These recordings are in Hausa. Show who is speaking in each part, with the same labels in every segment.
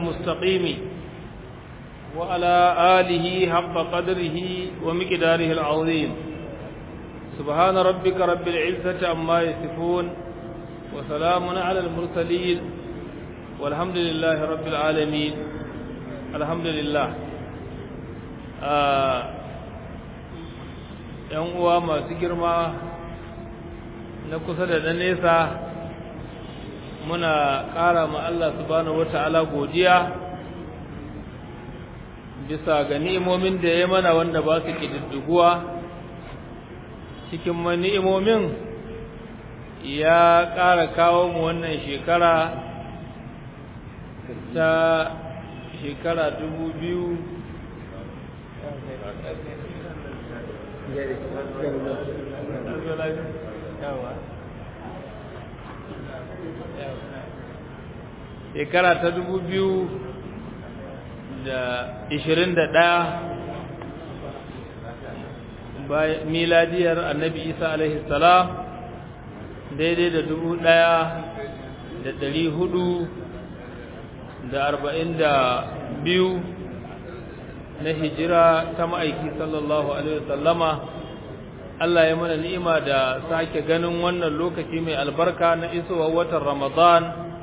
Speaker 1: المستقيم وعلى آله حق قدره ومقداره العظيم سبحان ربك رب العزة عما يصفون وسلام على المرسلين والحمد لله رب العالمين الحمد لله ‘yan uwa masu girma na kusa da na nesa muna ƙara ma Allah subhanahu wata'ala godiya bisa ga ni'imomin da ya mana wanda ba su ƙididdiguwa cikin ni'imomin ya ƙara kawo mu wannan shekara ta shekara dubu biyu shekara ta dubu biyu da ishirin da ɗaya miladiyar annabi isa alaihi salam daidai da dubu ɗaya da ɗari hudu da arba'in da biyu na hijira ta ma'aiki sallallahu alaihi wasallama Allah ya mana ni'ima da sake ganin wannan lokaci mai albarka na isowar watan Ramadan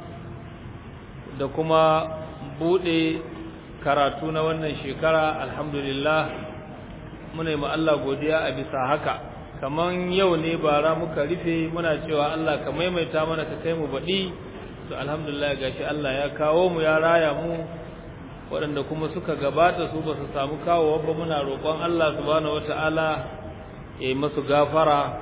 Speaker 1: da kuma bude karatu na wannan shekara alhamdulillah muna yi Allah godiya a bisa haka kaman yau ne bara muka rufe muna cewa Allah ka maimaita mana ka kai mu baɗi to alhamdulillah gashi Allah ya kawo mu ya raya mu waɗanda kuma suka gabata su ba su samu kawowa ba muna roƙon Allah subhanahu wata'ala ya yi masu gafara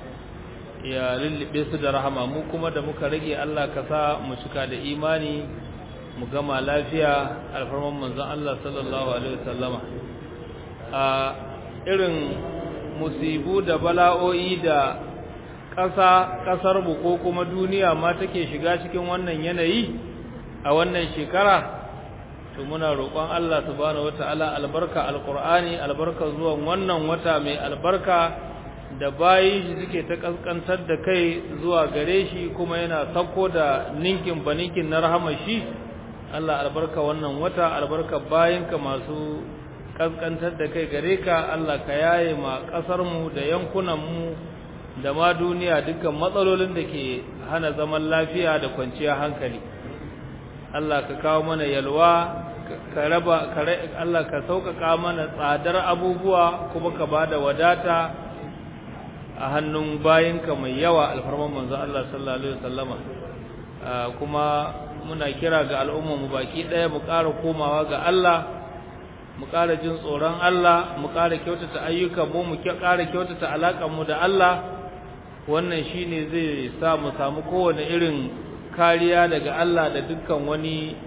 Speaker 1: ya lullube su da rahama mu kuma da muka rage Allah ka sa mu cika da imani mu gama lafiya alfarman manzon Allah sallallahu alaihi wasallama a irin musibu da bala'o'i da ƙasa ƙasar mu ko kuma duniya ma take shiga cikin wannan yanayi a wannan shekara to muna roƙon Allah subhanahu wataala albarka alqur'ani albarka zuwan wannan wata mai albarka da bayi shi suke ta kaskantar da kai zuwa gare shi kuma yana sako da ninkin baninkin na rahama shi Allah albarka wannan wata albarka bayinka masu kaskantar da kai gare ka Allah ka yaye ma kasar mu da yankunan mu da ma duniya dukkan matsalolin da ke hana zaman lafiya da kwanciyar hankali Allah ka kawo mana yalwa ka raba Allah ka sauƙaƙa mana tsadar abubuwa kuma ka bada wadata a hannun bayinka mai yawa alfarman manzo Allah sallallahu alaihi wasallama kuma muna kira ga al'umma mu baki ɗaya mu ƙara komawa ga Allah mu ƙara jin tsoron Allah mu ƙara kyautata ayyukan mu mu ƙara kyautata alaƙar mu da Allah wannan shine zai sa mu samu kowane irin kariya daga Allah da dukkan wani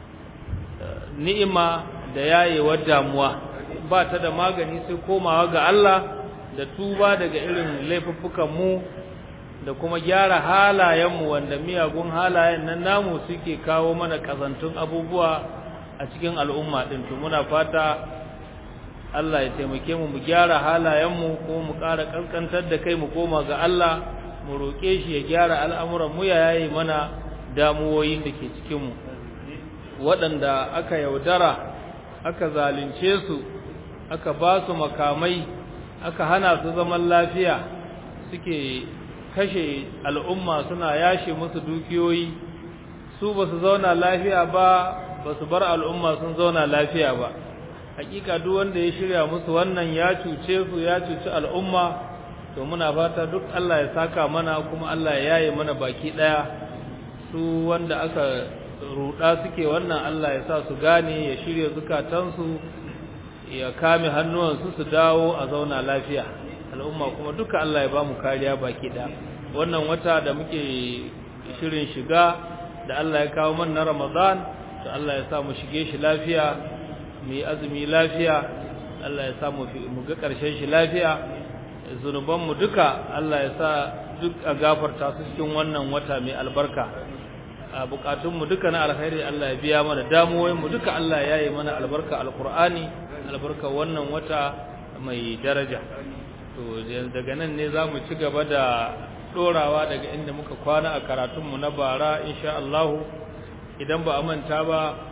Speaker 1: ni'ima da yayewar damuwa ba ta da magani sai komawa ga Allah da tuba daga irin laifuffukan mu da kuma gyara halayenmu wanda miyagun halayen nan namu suke kawo mana kazantun abubuwa a cikin al'umma din to muna fata Allah ya taimake mu mu gyara halayenmu ko mu ƙara kaskantar da kai mu koma ga Allah mu roƙe shi ya gyara al'amuran mu ya yaye mana damuwoyin da ke cikin mu waɗanda aka yaudara aka zalunce su aka ba su makamai aka hana su zaman lafiya suke kashe al'umma suna yashe musu dukiyoyi su ba su zauna lafiya ba ba su bar al'umma sun zauna lafiya ba hakika duk wanda ya shirya musu wannan ya cuce su ya cuci al'umma to muna fata duk Allah ya saka mana kuma Allah ya yaye mana baki ɗaya su wanda aka ruɗa suke wannan Allah ya sa su gane ya shirya zukatansu ya kame hannuwansu su dawo a zauna lafiya al'umma kuma duka Allah ya ba mu kariya baki ɗaya wannan wata da muke shirin shiga da Allah ya kawo mana Ramadan to Allah ya sa mu shige shi lafiya mu yi azumi lafiya Allah ya sa mu ga ƙarshen shi lafiya zunubanmu duka Allah ya sa duk a gafarta su cikin wannan wata mai albarka a bukatunmu duka na alkhairi Allah ya biya mana damuwoyinmu duka Allah ya yi mana albarka alkur'ani albarka wannan wata mai daraja to daga nan ne za mu ci gaba da dorawa daga inda muka kwana a karatunmu na bara insha Allah idan ba a manta ba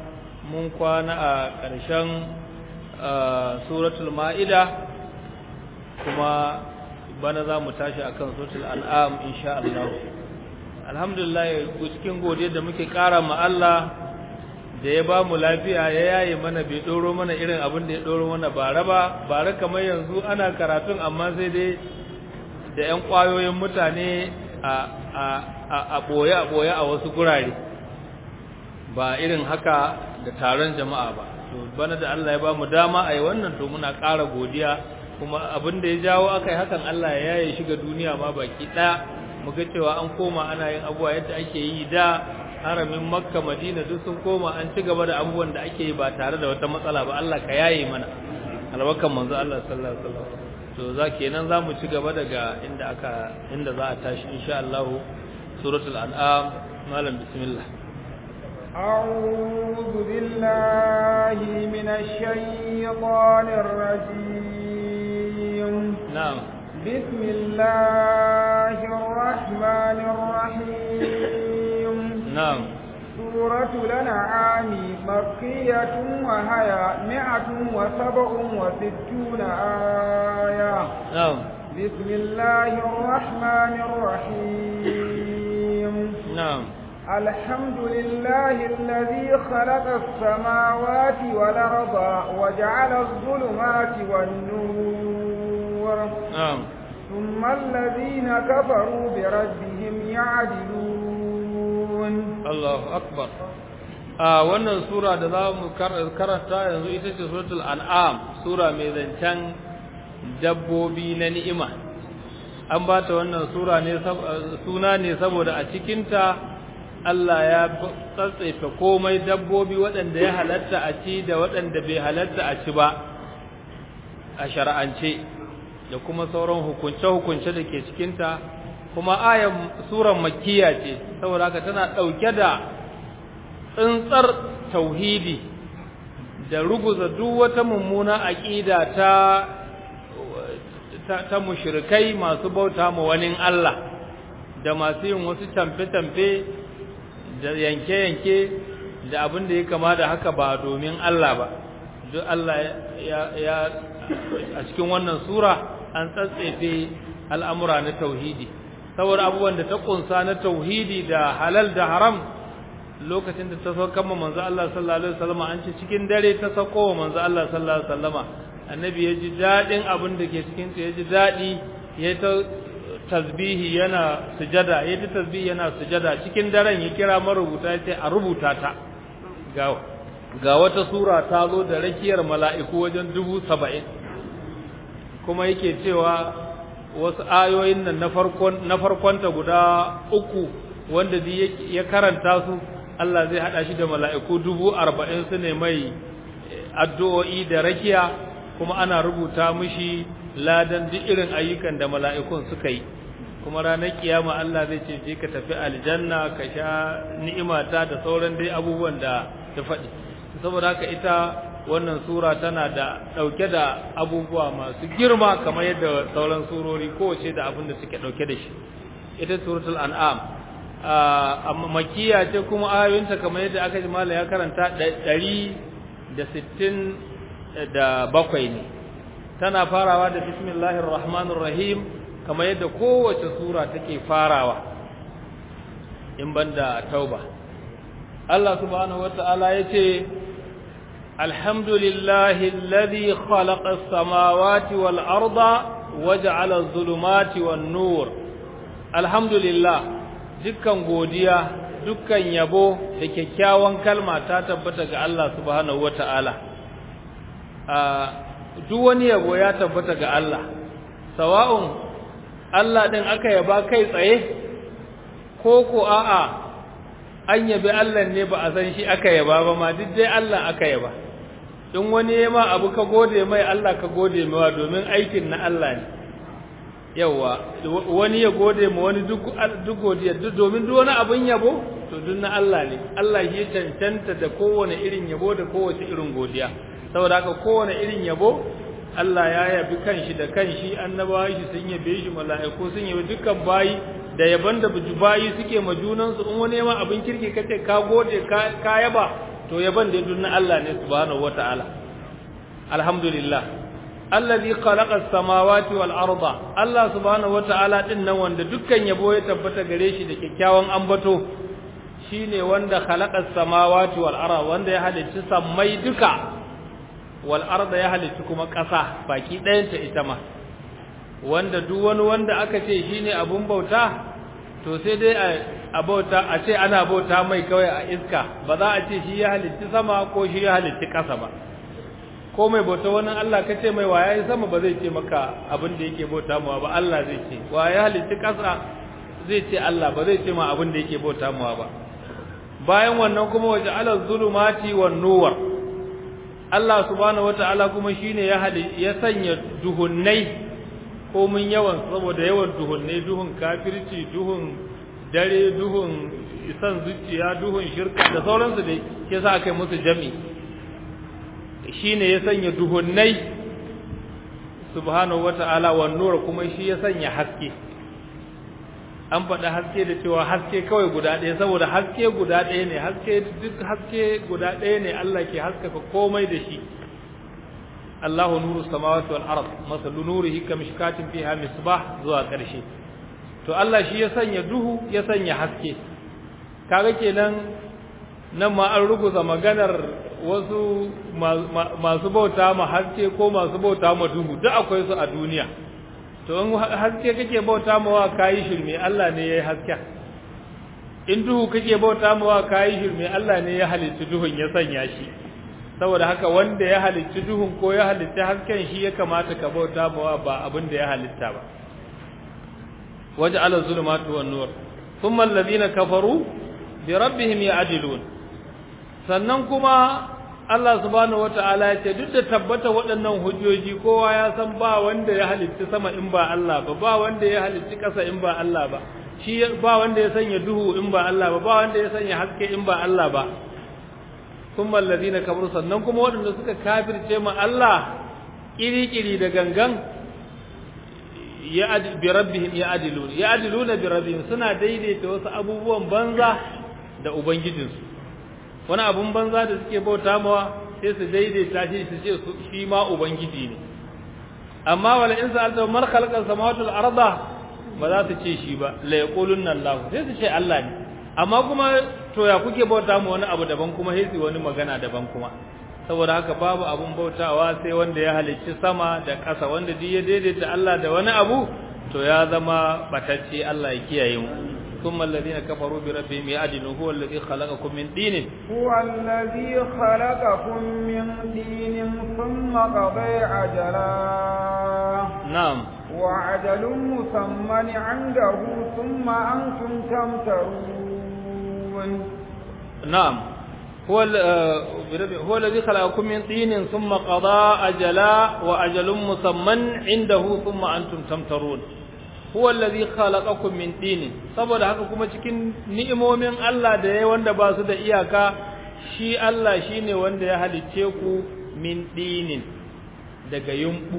Speaker 1: mun kwana a ƙarshen suratul ma'ida kuma bana za mu tashi akan suratul an'am insha Allah alhamdulillah cikin godiya da muke ƙara ma Allah da ya ba mu lafiya ya yaye mana bai ɗoro mana irin abin da ya ɗoro mana bara ba bara kamar yanzu ana karatun amma sai dai da 'yan ƙwayoyin mutane a ɓoye a ɓoye a wasu gurare ba irin haka da taron jama'a ba to bana da Allah ya ba mu dama a yi wannan to muna ƙara godiya kuma abin da ya jawo aka yi hakan Allah ya yaye shiga duniya ma baki ɗaya mu ga cewa an koma ana yin abubuwa yadda ake yi da haramin makka madina duk sun koma an ci gaba da abubuwan da ake yi ba tare da wata matsala ba Allah ka yaye mana albarkan manzo Allah sallallahu alaihi wasallam to za kenan za mu ci gaba daga inda aka inda za a tashi insha Allah suratul an'am malam bismillah
Speaker 2: أعوذ بالله من الشيطان الرجيم
Speaker 1: نعم
Speaker 2: بسم الله الرحمن الرحيم
Speaker 1: نعم
Speaker 2: سورة الأنعام مكية وهي مئة وسبع وستون آية
Speaker 1: نعم
Speaker 2: بسم الله الرحمن الرحيم
Speaker 1: نعم
Speaker 2: الحمد لله الذي خلق السماوات والأرض وجعل الظلمات والنور
Speaker 1: نعم
Speaker 2: ثم الذين كفروا بربهم يعدلون
Speaker 1: Allahu akbar a wannan sura da za mu karanta yanzu ita ce suratul an'am sura mai zancen dabbobi na ni'ima an ba ta wannan sura ne suna ne saboda a cikinta Allah ya tsatsaife komai dabbobi waɗanda ya halatta a ci da waɗanda bai halatta a ci ba a shar'ance da kuma sauran hukunce-hukunce da ke cikinta kuma ayan suran makkiya ce saboda haka tana ɗauke da tsintsar tauhidi da ruguza duk wata mummuna aƙida ta ta, ta mushrikai masu bauta ma wani Allah da masu yin wasu tamfe-tamfe da yanke-yanke da abin da ya kama da haka ba domin Allah ba duk Allah ya, ya a cikin wannan sura an tsatsefe al'amura na tauhidi saboda abubuwan da ta kunsa na tauhidi da halal da haram lokacin da ta sauka ma manzo Allah sallallahu alaihi wasallam an ce cikin dare ta sauko wa manzo Allah sallallahu alaihi wasallama annabi ya ji dadin abin da ke cikin ta ya ji dadi ya ta tasbihi yana sujada ya ta tasbihi yana sujada cikin daren ya kira marubuta ya ce a rubuta ta ga ga wata sura ta zo da rakiyar mala'iku wajen dubu saba'in kuma yake cewa wasu ayoyin nan na farkon na farkonta guda uku wanda ya karanta su Allah zai hada shi da mala'iku dubu arba'in su ne mai addu'o'i da rakiya kuma ana rubuta mishi ladan duk irin ayyukan da mala'ikun suka yi kuma ranar kiyama Allah zai ce je ka tafi aljanna ka sha ni'imata da sauran dai abubuwan da ta faɗi saboda haka ita wannan sura tana da ɗauke da abubuwa masu girma kamar yadda sauran surori kowace da abin da suke ɗauke da shi ita suratul an'am amma makiya ce kuma ayoyinta kamar yadda aka ji mala ya karanta ɗari da sittin da bakwai ne tana farawa da bismillahir rahmanir rahim kamar yadda kowace sura take farawa in banda tauba Allah subhanahu wata'ala ya ce الحمد لله الذي خلق السماوات والأرض وجعل الظلمات والنور الحمد لله dukkan godiya dukkan yabo da kyakkyawan kalma ta tabbata ga Allah subhanahu wata'ala duk wani yabo ya tabbata ga Allah sawa'un Allah din aka yaba kai tsaye ko ko a'a an yabi Allah ne ba a san shi aka yaba ba ma duk dai Allah aka yaba in wani ya ma abu ka gode mai Allah ka gode mawa domin aikin na Allah ne yawa wani ya gode ma wani duk duk godiya duk domin duk wani abun yabo to duk na Allah ne Allah shi cancanta da kowane irin yabo da kowace irin godiya saboda haka kowane irin yabo Allah ya yabi kanshi da kanshi annabawa shi sun yabe shi mala'iku sun yabi dukkan bayi da yaban da bayi suke ma junansu in wani ma abin kirki kace ka gode ka yaba to yaban da dun Allah ne subhanahu wataala alhamdulillah allazi khalaqa as-samawati wal arda Allah subhanahu wataala din nan wanda dukkan yabo ya tabbata gare shi da kyakkyawan ambato shine wanda khalaqa as-samawati wal arda wanda ya halicci sammai duka wal arda ya halicci kuma ƙasa baki ɗayanta ita ma wanda duk wani wanda aka ce shine abun bauta to sai dai a bauta a ce ana bauta mai kawai a iska ba za a ce shi ya halicci sama ko shi ya halicci ƙasa ba ko mai bauta wani Allah ka ce mai waya sama ba zai ce maka abin da yake bauta mawa ba Allah zai ce waya halicci ƙasa zai ce Allah ba zai ce ma abin da yake bauta mawa ba bayan wannan kuma waje ala zulumati wan nuwar Allah subhanahu wataala kuma shine ya ya sanya duhunnai ko mun yawan saboda yawan duhunnai duhun kafirci duhun dare duhun isan zuciya duhun shirka da sauransu dai ke sa aka yi musu jami shine ya sanya duhunnai subhanahu wata'ala wan nur kuma shi ya sanya haske an faɗa haske da cewa haske kawai guda ɗaya saboda haske guda ɗaya ne haske duk haske guda ɗaya ne Allah ke haskaka komai da shi Allahu nuru samawati wal ard masalu nurihi kamishkatin fiha misbah zuwa ƙarshe to Allah shi ya sanya duhu ya sanya haske kaga kenan nan ma an ruguza maganar wasu masu bauta ma haske ko masu bauta ma duhu duk akwai su a duniya to in haske kake bauta ma wa kayi shirme Allah ne yayi haska in duhu kake bauta ma wa kayi shirme Allah ne ya halicci duhun ya sanya shi saboda haka wanda ya halicci duhun ko ya halicci hasken shi ya kamata ka bauta ma wa ba abin da ya halitta ba waj'ala zulumati wan nur thumma alladhina kafaru bi rabbihim ya'dilun sannan kuma Allah subhanahu wata'ala ya ce duk da tabbata waɗannan hujjoji kowa ya san ba wanda ya halitta sama in ba Allah ba ba wanda ya halitta ƙasa in ba Allah ba shi ba wanda ya sanya duhu in ba Allah ba ba wanda ya sanya haske in ba Allah ba kuma allazina kafaru sannan kuma waɗanda suka kafirce ma Allah kiri-kiri da gangan ya bi rabbihim ya adilun ya adiluna bi rabbihim suna daidaita wasu abubuwan banza da ubangijinsu wani abun banza da suke bauta mawa sai su daidaita shi su ce shi ma ubangiji ne amma wala in sa'alta man khalaqa samawati wal arda ba za su ce shi ba la yaqulunna Allah sai su ce Allah ne amma kuma to ya kuke bauta mu wani abu daban kuma sai su wani magana daban kuma saboda haka babu abun bautawa sai wanda ya halicci sama da ƙasa wanda duk ya daidaita Allah da wani abu to ya zama batacce Allah ya kiyaye mu ثم الذين كفروا بربهم يعدلون هو الذي خلقكم من دين
Speaker 2: هو الذي خلقكم من دين ثم قضى عجلا
Speaker 1: نعم
Speaker 2: وعجل مسمى عنده ثم أنتم تمترون
Speaker 1: نعم هو هو الذي خلقكم من طين ثم قضى أجلا وأجل مسمى عنده ثم أنتم تمترون huwa allazi khalaqakum min tin saboda haka kuma cikin ni'imomin Allah da yayi wanda ba su da iyaka shi Allah shine wanda ya halicce ku min dinin daga yumbu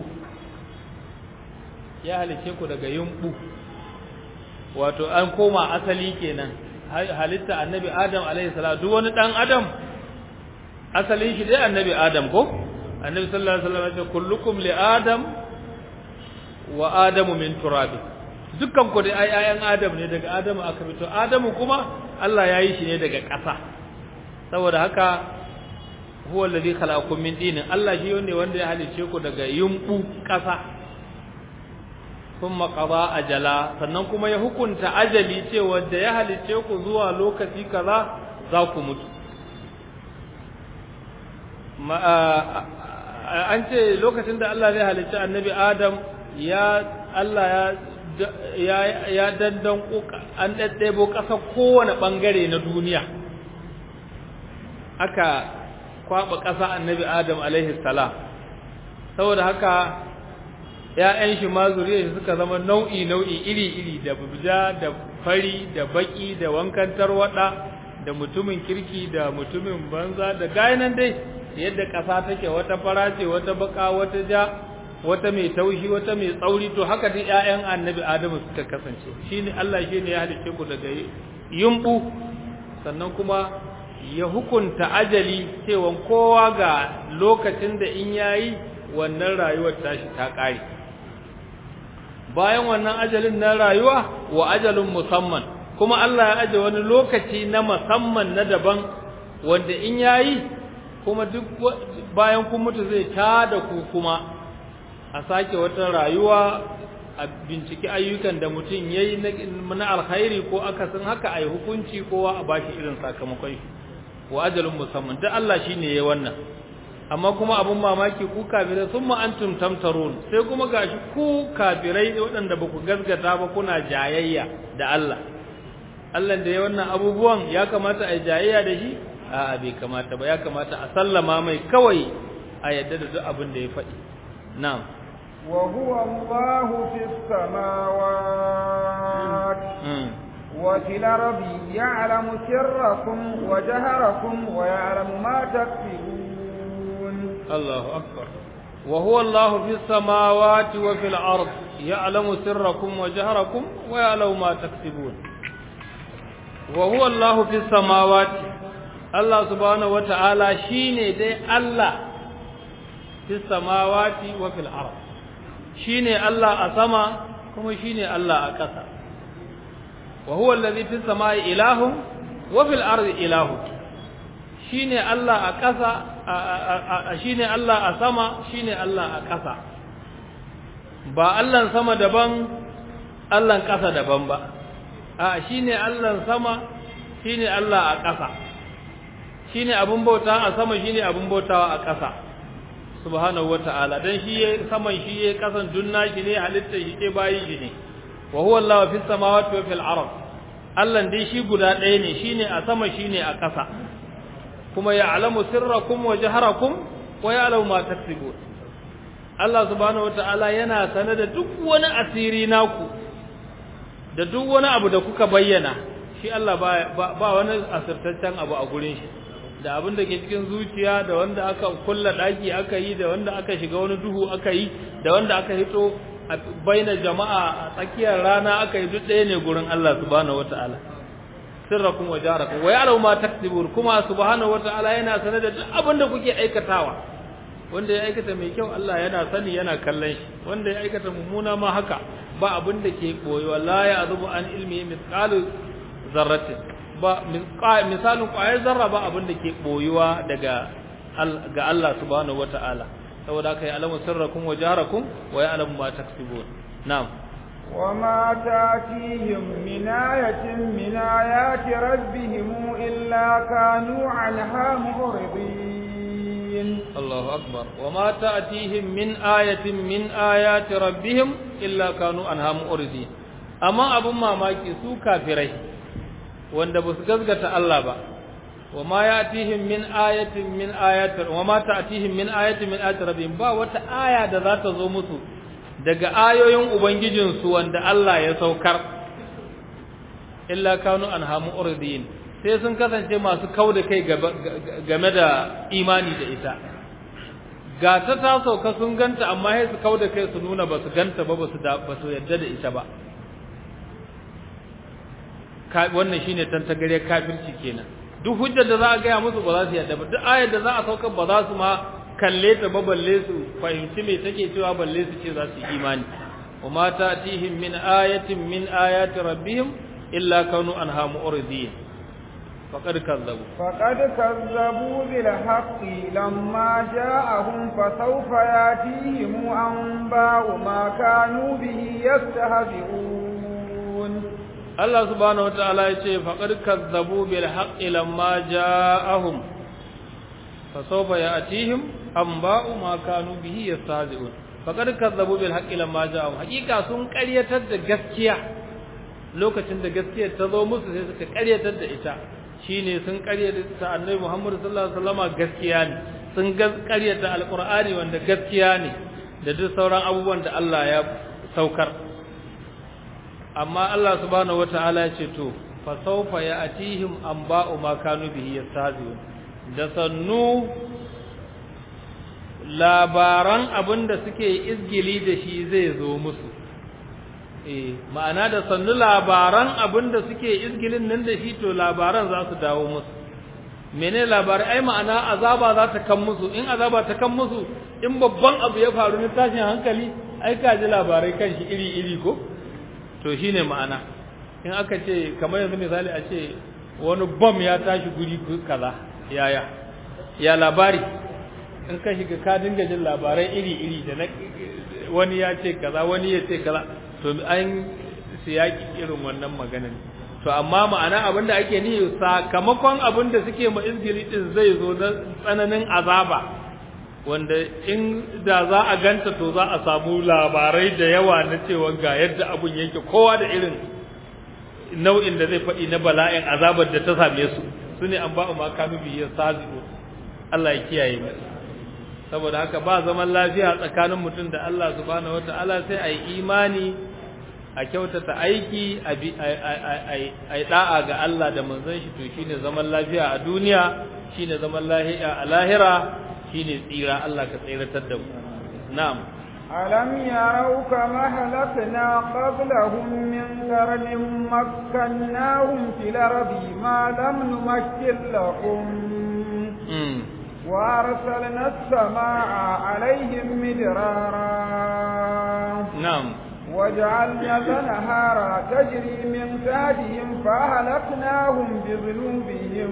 Speaker 1: ya halicce ku daga yumbu wato an koma asali kenan halitta annabi Adam alaihi salatu duk wani dan Adam asalin shi dai annabi Adam ko annabi sallallahu alaihi wasallam ya ce kullukum li Adam wa Adamu min turabi dukkan ku dai ai ayan Adam ne daga Adamu aka fito Adamu kuma Allah ya yi shi ne daga ƙasa saboda haka huwa alladhi khalaqakum min dinin Allah shi ne wanda ya halice ku daga yumbu ƙasa kuma qada ajala sannan kuma ya hukunta ajali cewa da ya halice ku zuwa lokaci kaza za ku mutu an ce lokacin da Allah zai halicci annabi Adam ya Allah ya ya dandan an daddebo ƙasa kowane ɓangare na duniya aka kwaɓa ƙasa annabi adam alaihi salam saboda haka ‘ya'yan shi ma zuriya suka zama nau'i nau'i iri iri da bubja da fari da baki da wankan tarwaɗa da mutumin kirki da mutumin banza da gayanan dai yadda ƙasa take wata fara ce wata baka wata ja wata mai taushi wata mai tsauri to haka duk ƴaƴan annabi adamu suka kasance shine Allah shine ya halice ku daga yumbu sannan kuma ya hukunta ajali cewa kowa ga lokacin da in yayi wannan rayuwar tashi ta ƙare bayan wannan ajalin na rayuwa wa ajalin musamman kuma Allah ya aje wani lokaci na musamman na daban wanda in yayi kuma duk bayan kun mutu zai tada ku kuma a sake wata rayuwa a binciki ayyukan da mutum yayi na alkhairi ko akasin haka ai hukunci kowa a bashi irin sakamakon shi wa ajalin musamman duk Allah shine yayi wannan amma kuma abun mamaki ku kafirai sun antum tamtarun sai kuma gashi ku kafirai waɗanda ba ku gasgata ba kuna jayayya da Allah Allah da ya wannan abubuwan ya kamata a jayayya da shi a'a bai kamata ba ya kamata a sallama mai kawai a yadda da duk abin da ya faɗi na'am
Speaker 2: wa huwa Allahu fis samawati wa fil ardi ya'lamu sirrakum wa jaharakum wa ya'lamu ma taksibun
Speaker 1: الله أكبر وهو الله في السماوات وفي الأرض يعلم سركم وجهركم ويعلم ما تكسبون وهو الله في السماوات الله سبحانه وتعالى شيني دي الله في السماوات وفي الأرض شيني الله أسما كما شيني الله أكسا وهو الذي في السماء إله وفي الأرض إله shine Allah a ƙasa shine Allah a sama shine Allah a ƙasa ba Allahn sama daban Allahn ƙasa daban ba a shine Allahn sama shine Allah a ƙasa shine abun bauta a sama shine abun bautawa a ƙasa subhanahu wata'ala dan shi yayi saman shi yayi ƙasan dunna shi ne halitta shi ke bayin shi ne wa huwa Allah fis samawati wa fil ard Allah dai shi guda ɗaya ne shine a sama shine a ƙasa kuma ya alamu sirrakum wa jaharakum wa ya alamu ma taksibun Allah subhanahu wataala yana sane da duk wani asiri naku da duk wani abu da kuka bayyana shi Allah ba, ba, wani asirtaccen abu a gurin shi da abin da ke cikin zuciya da wanda aka kulla daki aka yi da wanda aka shiga wani duhu aka yi da wanda aka hito a baina jama'a a tsakiyar rana aka yi duk ɗaya ne gurin Allah subhanahu wataala sirrakum wa jarakum wa ya'lamu ma taksibun kuma subhanahu wata'ala yana sanar da duk abin da kuke aikatawa wanda ya aikata mai kyau Allah yana sani yana kallon shi wanda ya aikata mummuna ma haka ba abin da ke koyi wallahi azubu an ilmi mithqalu zarratin ba misalin ƙwayar zarra ba abin da ke boyuwa daga ga Allah subhanahu wata'ala saboda haka ya alamu sirrakum wa jarakum wa ya'lamu ma taksibun na'am
Speaker 2: وما تاتيهم من آية من آيات ربهم إلا كانوا عنها معرضين
Speaker 1: الله أكبر وما تأتيهم من آية من آيات ربهم إلا كانوا عنها معرضين أما أبو ما ماكي سو كافري wanda ba su gaskata Allah ba wa ma yatihim min ayatin min ayati wa ma ta'tihim min ayatin min ayati rabbihim ba wata aya da za ta zo musu daga ayoyin Ubangijinsu wanda Allah ya saukar, illa kanu an hamu urdin sai sun kasance masu kau da kai game da imani da ita. Ga ta ta sauka sun ganta amma sai su kau da kai su nuna ba su ganta ba ba su yadda da ita ba. Wannan shine tantagare kafirci kenan. Duk hujjar da za a gaya musu ba za su yadda ba, duk ayar da za a saukar ba za su ma kalle ta ba balle su fahimci me take cewa balle su ce za su yi imani wa ma ta'tihim min ayatin min ayati rabbihim illa kanu anha mu'ridin faqad kazzabu
Speaker 2: faqad kazzabu bil haqqi lamma ja'ahum fa sawfa yatihim anba'u ma kanu bihi yastahzi'un
Speaker 1: Allah subhanahu wataala ya ce faqad kazzabu bil haqqi lamma ja'ahum fa sawfa ya'tihim anba'u ma kanu bihi yastahzi'un faqad kazzabu bil haqqi lamma ja'ahum hakika sun ƙaryatar da gaskiya lokacin da gaskiyar ta zo musu sai suka ƙaryatar da ita shine sun ƙaryata annabi Muhammad sallallahu alaihi wasallama gaskiya ne sun ƙaryata alqur'ani wanda gaskiya ne da duk sauran abubuwan da Allah ya saukar amma Allah subhanahu wataala ya ce to fa sawfa ya'tihim anba'u ma kanu bihi yastahzi'un da sannu labaran abin da suke izgili da shi zai zo musu eh ma'ana da sannu labaran abin da suke izgilin nan da shi to labaran za su dawo musu mene labarai ai ma'ana azaba za ta kan musu in azaba ta kan musu in babban abu ya faru na tashin hankali ai ka ji labarai kan shi iri iri ko to shine ma'ana in aka ce kamar yanzu misali a ce wani bom ya tashi guri kaza yaya ya labari in ka shiga ka dinga jin labarai iri iri da wani ya ce kaza wani ya ce kaza to an siyaki irin wannan maganar to amma ma'ana abinda ake nihi sakamakon abinda suke ma izgili din zai zo na tsananin azaba wanda in da za a ganta to za a samu labarai da yawa na cewa ga yadda abun yake kowa da irin nau'in da zai faɗi na bala'in azabar da ta same su su ne an ba'u ma kanu biyar sazi'u Allah ya kiyaye mu saboda haka ba zaman lafiya tsakanin mutum da Allah subhanahu wata'ala sai a yi imani a kyautata aiki a yi da'a ga Allah da manzon shi to shine zaman lafiya a duniya shine zaman lafiya a lahira shine tsira Allah ka tsiratar da mu na'am
Speaker 2: ألم يروا كما هلكنا قبلهم من قرن مكناهم في الأرض ما لم نمكن لهم وأرسلنا السماء عليهم مدرارا
Speaker 1: نعم
Speaker 2: وجعلنا الأنهار تجري من تحتهم فأهلكناهم بذنوبهم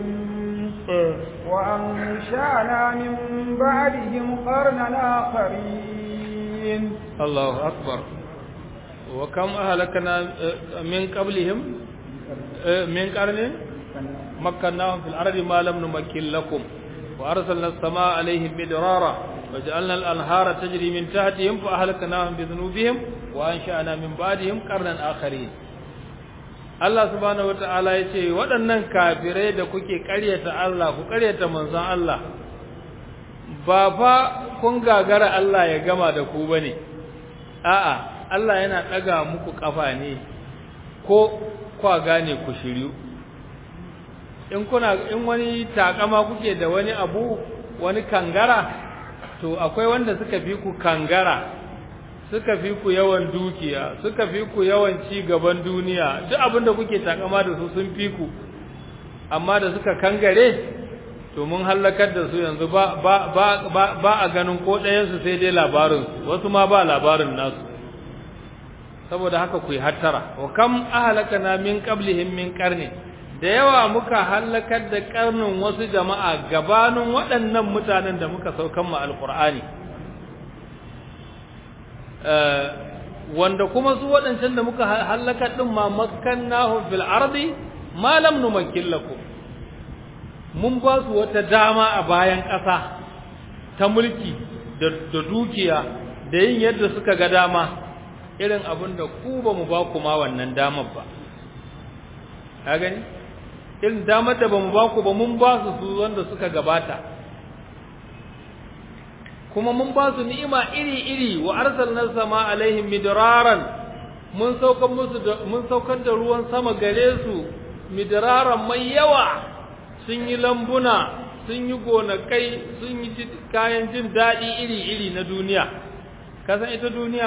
Speaker 2: وأنشأنا من بعدهم قرنا آخرين
Speaker 1: الله أكبر وكم أهلكنا من قبلهم من قرن مكناهم في الأرض ما لم نمكن لكم وأرسلنا السماء عليهم مدرارا وجعلنا الأنهار تجري من تحتهم فأهلكناهم بذنوبهم وأنشأنا من بعدهم قرنا آخرين Allah subhanahu wata'ala ya ce waɗannan kafirai da kuke ƙaryata Allah ku ƙaryata manzon Allah ba fa kun gagara Allah ya gama da ku bane a'a Allah yana ɗaga muku ƙafa ne ko kwa gane ku shiryu in kuna in wani takama kuke da wani abu wani kangara to akwai wanda suka fi ku kangara suka fi ku yawan dukiya suka fi ku yawan ci gaban duniya duk abinda kuke takama da su sun fi ku amma da suka kangare to mun halakar da su yanzu ba ba ba ba, a ganin ko ɗayan su sai dai labarin wasu ma ba labarin nasu saboda haka ku yi hattara wa kam ahlakana min qablihim min qarni da yawa muka halakar da karnin wasu jama'a gabanin waɗannan mutanen da muka saukan mu alqur'ani wanda kuma su waɗancan da muka halaka ɗin ma makkannahu fil ardi ma lam numakkin lakum mun ba su wata dama a bayan ƙasa ta mulki da dukiya da yin yadda suka ga dama irin abin da ku ba mu ba ku ma wannan damar ba ka gani irin damar da ba mu ba ku ba mun ba su su wanda suka gabata kuma mun ba su ni'ima iri-iri wa arsalna sama alaihim midraran mun saukar musu da mun saukar da ruwan sama gare su midraran mai yawa sun yi lambuna sun yi gonakai sun yi kayan jin daɗi iri-iri na duniya kasan ita duniya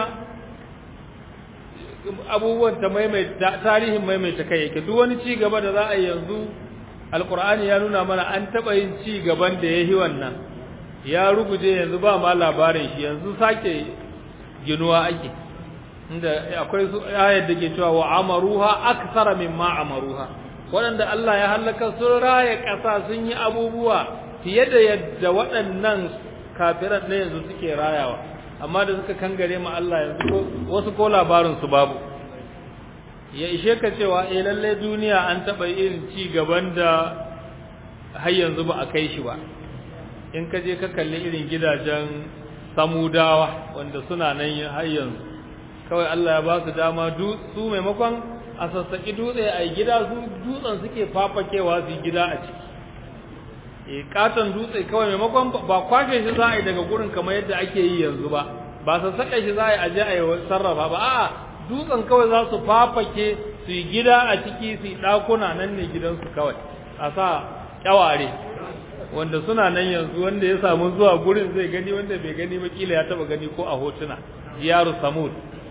Speaker 1: abubuwan ta maimaita tarihin maimaita kai yake duk wani ci gaba da za a yi yanzu alkur'ani ya nuna mana an taɓa yin ci gaban da ya yi wannan ya ruguje yanzu ba ma labarin shi yanzu sake ginuwa ake inda akwai su ayar da ke cewa wa amaruha aksara mimma amaruha waɗanda Allah ya halaka sun raya ƙasa sun yi abubuwa fiye da yadda waɗannan kafiran na yanzu suke rayawa amma da suka kangare ma Allah yanzu wasu ko labarin su babu ya ishe ka cewa eh lalle duniya an taɓa irin ci gaban da har yanzu ba a kai shi ba in ka je ka kalli irin gidajen samudawa wanda suna nan har yanzu kawai Allah ya ba su dama su maimakon a sassaƙi dutse a gida su dutsen suke fafakewa su gida a ciki e katon dutse kawai maimakon ba kwashe shi za a yi daga gurin kamar yadda ake yi yanzu ba ba sassaƙa shi za a yi aje a yi sarrafa ba a'a dutsen kawai za su fafake su yi gida a ciki su yi ɗakuna nan ne gidansu kawai a sa kyaware wanda suna nan yanzu wanda ya samu zuwa gurin zai gani wanda bai gani ba kila ya taba gani ko a hotuna jiyaru samud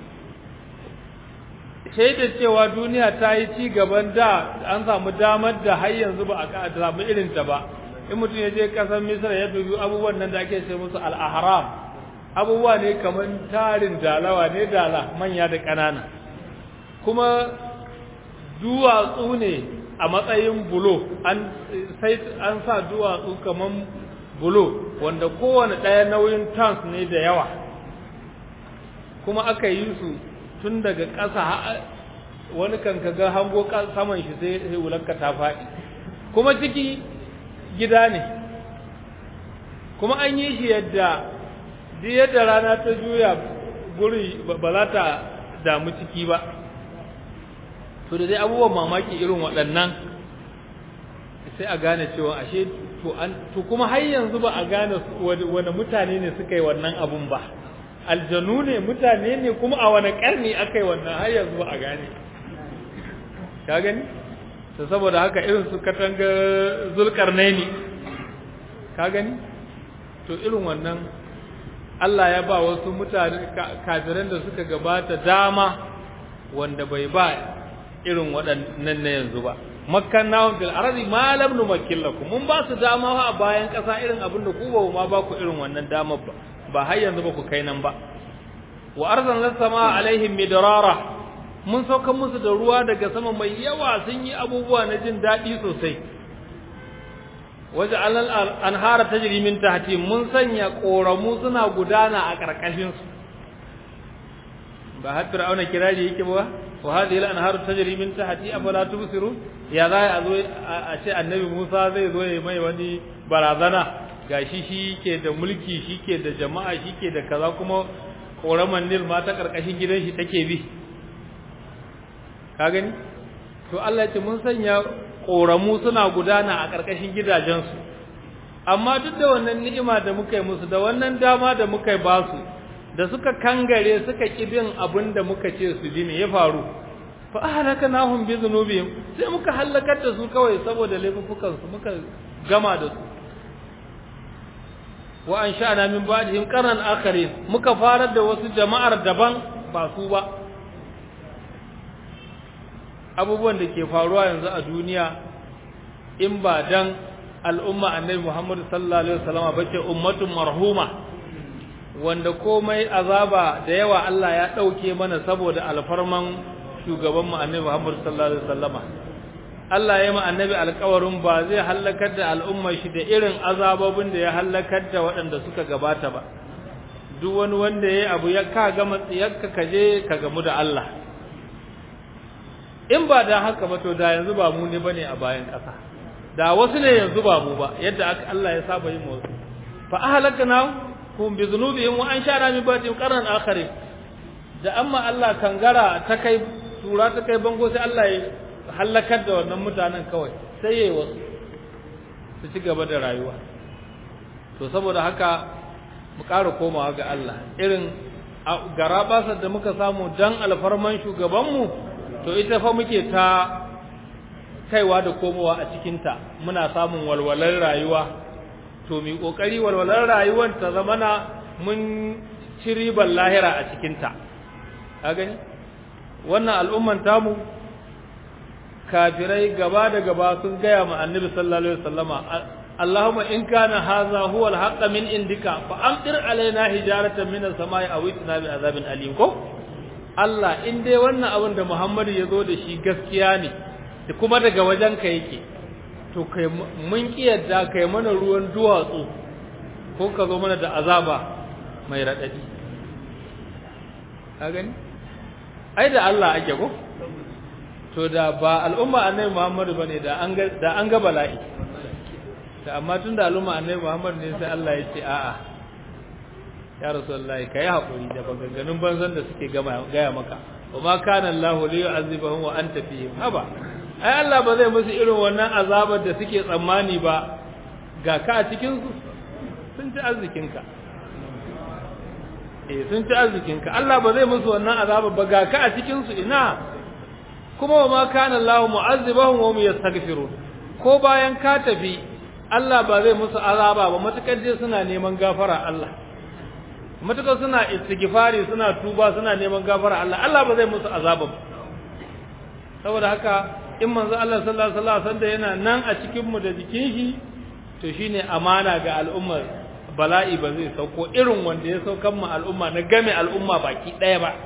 Speaker 1: shaidar cewa duniya ta yi ci gaban da an samu damar da har yanzu ba a samu irin ta ba in mutum ya je ƙasar misra ya dubi abubuwan nan da ake ce musu al'ahram abubuwa ne kamar tarin dalawa ne dala manya da ƙanana kuma duwatsu ne a matsayin bulo an sai an sa duwatsu kamar bulo wanda kowane ɗaya nauyin tons ne da yawa kuma aka yi su tun daga ƙasa wani kan ga hango saman shi sai wulanka ta faɗi kuma ciki gida ne kuma an yi shi yadda duk yadda rana ta juya guri ba za ta damu ciki ba to da dai abubuwan mamaki irin waɗannan sai a gane cewa ashe to an to kuma har yanzu ba a gane wani mutane ne suka yi wannan abun ba aljanu ne mutane ne kuma a wani ƙarni aka yi wannan har yanzu ba a gane ka gani to saboda haka irin su katanga zulkarnaini ka gani to irin wannan Allah ya ba wasu mutane kafiran da suka gabata dama wanda bai ba irin waɗannan na yanzu ba makkannahum fil ardi ma lam numakkil lakum mun ba su dama a bayan ƙasa irin abin da ku ba ma ba ku irin wannan damar ba ba har yanzu ba ku kai nan ba wa arzalna sama alaihim midrara mun sauka musu da ruwa daga sama mai yawa sun yi abubuwa na jin daɗi sosai waje alal anhara tajri min tahti mun sanya koramu suna gudana a karkashin su ba har fir'auna kirari yake ba wa hadhihi al-anharu tajri min tahti afala tubsiru ya za a zo a ce annabi Musa zai zo ya mai wani barazana gashi shi ke da mulki shi ke da jama'a shi ke da kaza kuma koraman Nil ma ta karkashin gidan shi take bi ka gani to Allah ya ce mun sanya koramu suna gudana a karkashin gidajensu amma duk da wannan ni'ima da muka yi musu da wannan dama da muka yi basu da suka kangare suka kibin abin da muka ce su ji ne ya faru fa ahlakanahum bi dhunubihim sai muka halakar da su kawai saboda laifukan su muka gama da su wa ansha'na min ba'dihim qarnan akharin muka farar da wasu jama'ar daban ba su ba abubuwan da ke faruwa yanzu a duniya in ba dan al'umma annabi Muhammad sallallahu alaihi wasallam bace ummatun marhuma wanda komai azaba da yawa Allah ya dauke mana saboda alfarman shugaban mu annabi Muhammad sallallahu alaihi wasallama Allah ya ma annabi alƙawarin ba zai halakar da al'umma shi da irin azabobin da ya halakar da waɗanda suka gabata ba duk wani wanda yayi abu ya ka ga matsiyarka kaje ka gamu da Allah in ba da haka ba to da yanzu ba mu ne bane a bayan ƙasa da wasu ne yanzu ba mu ba yadda Allah ya saba yin wasu fa ahlakna hum bi dhunubihim wa anshara min ba'dihim qarnan akharin da amma Allah kangara ta kai tura ta kai bango sai Allah ya halakar da wannan mutanen kawai sai yayi wasu su ci gaba da rayuwa to saboda haka mu ƙara komawa ga Allah irin garabasar da muka samu dan alfarman shugabanmu to ita fa muke ta kaiwa da komowa a cikinta muna samun walwalar rayuwa to mi kokari walwalar rayuwar ta zamana mun ci ribar lahira a cikinta ka gani wannan al'umman tamu kafirai gaba da gaba sun gaya ma annabi sallallahu alaihi wasallama Allahumma in kana hadha huwa al-haqq min indika fa amtir alaina hijaratan min as-sama'i aw itna bi azabin alim ko Allah in dai wannan abin da Muhammadu ya zo da shi gaskiya ne da kuma daga wajenka yake to kai mun kiyarda kai mana ruwan duwatsu ko ka zo mana da azaba mai raɗaɗi ka gani ai da Allah ake ko to da ba al'umma annabi Muhammadu bane da an ga da an ga bala'i da amma tunda al'umma annabi Muhammadu ne sai Allah ya ce a'a ya rasulullahi kai hakuri da maganganun banzan da suke gaya maka wa ma kana Allah li yu'azzibahum wa anta fihim haba ai Allah ba zai musu irin wannan azabar da suke tsammani ba ga ka a cikin su sun ci arzikinka eh sun ci arzikinka Allah ba zai musu wannan azabar ba ga ka a cikin su ina kuma wa ma kana Allah mu'azzibahum wa hum yastaghfirun ko bayan ka tafi Allah ba zai musu azaba ba matukar dai suna neman gafara Allah matukar suna istighfari suna tuba suna neman gafara Allah Allah ba zai musu azaba ba saboda haka in manzo Allah sallallahu alaihi wasallam sanda yana nan a cikin mu da jikin shi to shine amana ga al'ummar bala'i ba zai sauko irin wanda ya saukan mu al'umma na game al'umma baki ɗaya ba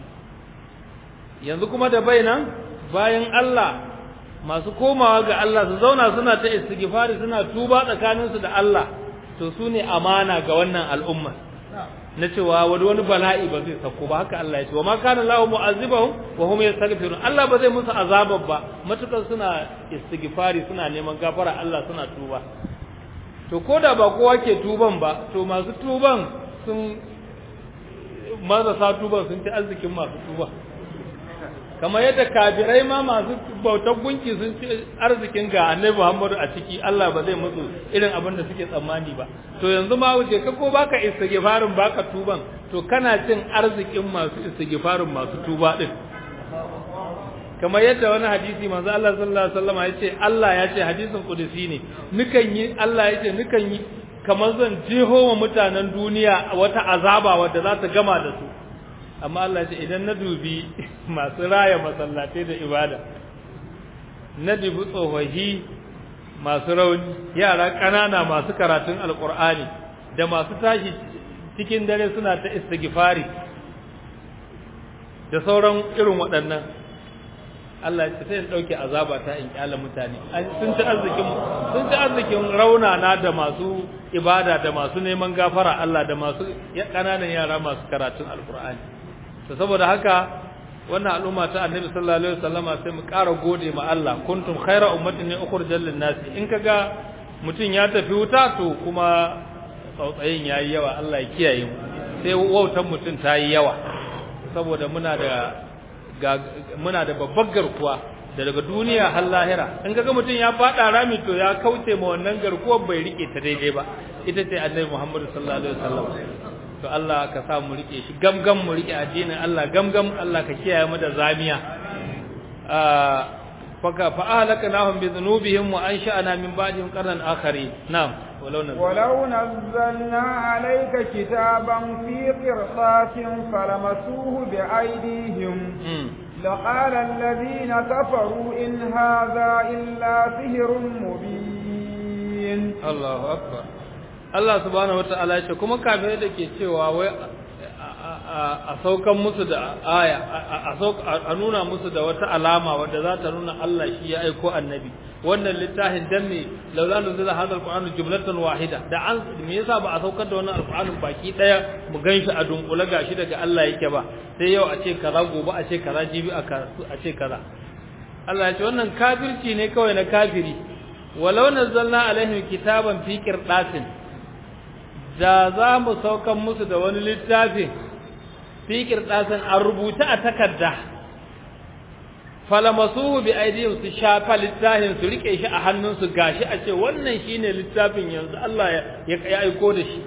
Speaker 1: yanzu kuma da bainan bayan Allah masu komawa ga Allah su zauna suna ta istighfari suna tuba tsakaninsu da Allah to su ne amana ga wannan al'umma na cewa wani wani bala'i ba zai sauko ba haka Allah ya ce wa ma kana lahu mu'azzibahum wa hum yastaghfirun Allah ba zai musu azabar ba matukar suna istighfari suna neman gafara Allah suna tuba to koda ba kowa ke tuban ba to masu tuban sun marasa tuban sun ci arzikin masu tuba kamar yadda kafirai ma masu bautar gunki sun ci arzikin ga annabi Muhammadu a ciki Allah ba zai musu irin abin da suke tsammani ba to yanzu ma wuce ka ko baka istighfarin baka tuban to kana cin arzikin masu istighfarin masu tuba din kamar yadda wani hadisi manzo Allah sallallahu alaihi wasallam ya ce Allah ya ce hadisin kudusi ne nukan yi Allah ya ce nukan yi kamar zan jeho wa mutanen duniya wata azaba wadda za ta gama da su amma Allah ce idan na dubi masu raya masallatai da ibada na dubi tsofaffi masu rauni yara ƙanana masu karatun alƙur'ani da masu tashi cikin dare suna ta istighfari da sauran irin waɗannan Allah ya sai in dauke azaba ta in kyala mutane sun ci arzikin sun ci arzikin raunana da masu ibada da masu neman gafara Allah da masu ƙananan yara masu karatun alƙur'ani to saboda haka wannan al'umma ta annabi sallallahu alaihi wasallama sai mu ƙara gode ma Allah kuntum khayra ummatin ukhrijal lin nas in kaga mutun ya tafi wuta to kuma tsautsayin yayi yawa Allah ya kiyaye mu sai wautan mutun ta yi yawa saboda muna da muna da babbar garkuwa da daga duniya har lahira in kaga mutun ya fada rami to ya kauce ma wannan garkuwar bai rike ta daidai ba ita ce annabi Muhammad sallallahu alaihi wasallam to Allah ka sa mu rike shi gamgam mu rike addinin Allah gamgam Allah ka kiyaye mu da zamiya faka fa ahlaknahum bi dhunubihim wa ansha'na min ba'dihim qarnan akharin na'am ولو نزلنا,
Speaker 2: ولو نزلنا عليك كتابا في قرطاس فلمسوه بأيديهم لقال الذين كفروا إن هذا إلا سحر مبين
Speaker 1: الله أكبر Allah subhanahu wata'ala ce kuma kafirai da ke cewa wai a saukan musu da aya a nuna musu da wata alama wadda za ta nuna Allah shi ya aiko annabi wannan littafin dan ne laula nuzila hadal qur'anu jumlatan wahida da an me yasa ba a saukar da wannan alqur'anin baki daya mu ganshi a dunkule gashi daga Allah yake ba sai yau a ce kaza gobe a ce kaza jibi a karatu a ce kaza Allah ya ce wannan kafirci ne kawai na kafiri walau nazzalna alaihim kitaban fi qirdasin da za mu saukan musu da wani littafin fikir ɗasan an rubuta a takarda falamasuhu bi aidihim su shafa littafin su rike shi a hannunsu gashi a ce wannan shine littafin yanzu Allah ya ya aiko da shi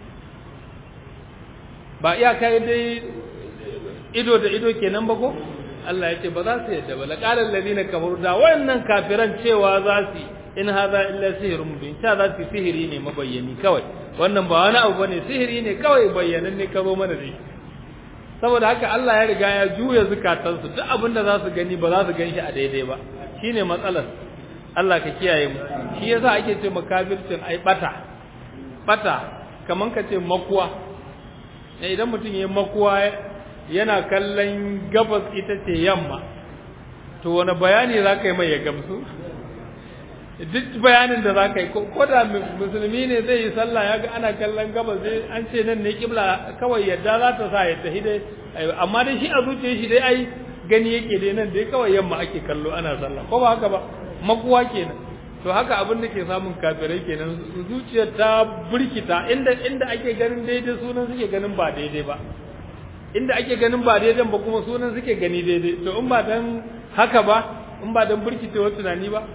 Speaker 1: ba iya kai dai ido da ido kenan ba ko Allah ya ce ba za su yadda ba laqala alladhina kafaru da wannan kafiran cewa za su in hadha illa sihrun mubin ta za su sihiri ne mabayyani kawai wannan ba wani abu bane sihiri ne kawai bayyanan ne ka zo mana da shi saboda haka Allah ya riga ya juya zukatansu duk abin da za su gani ba za su gan shi a daidai ba shine matsalar Allah ka kiyaye mu shi yasa ake ce makafircin ai bata bata kaman ka ce makuwa idan mutum ya makuwa yana kallon gabas ita ce yamma to wani bayani za ka yi mai ya gamsu duk bayanin da za ka yi ko da musulmi ne zai yi sallah ya ga ana kallon gabas sai an ce nan ne kibla kawai yadda za ta sa ya tafi dai amma dai shi a zuciyar shi dai ai gani yake dai nan dai kawai yamma ake kallo ana sallah ko ba haka ba makuwa kenan to haka abin da ke samun kafirai kenan zuciyar ta burkita inda inda ake ganin daidai sunan suke ganin ba daidai ba inda ake ganin ba daidai ba kuma sunan suke gani daidai to in ba dan haka ba in ba dan burkitewar tunani ba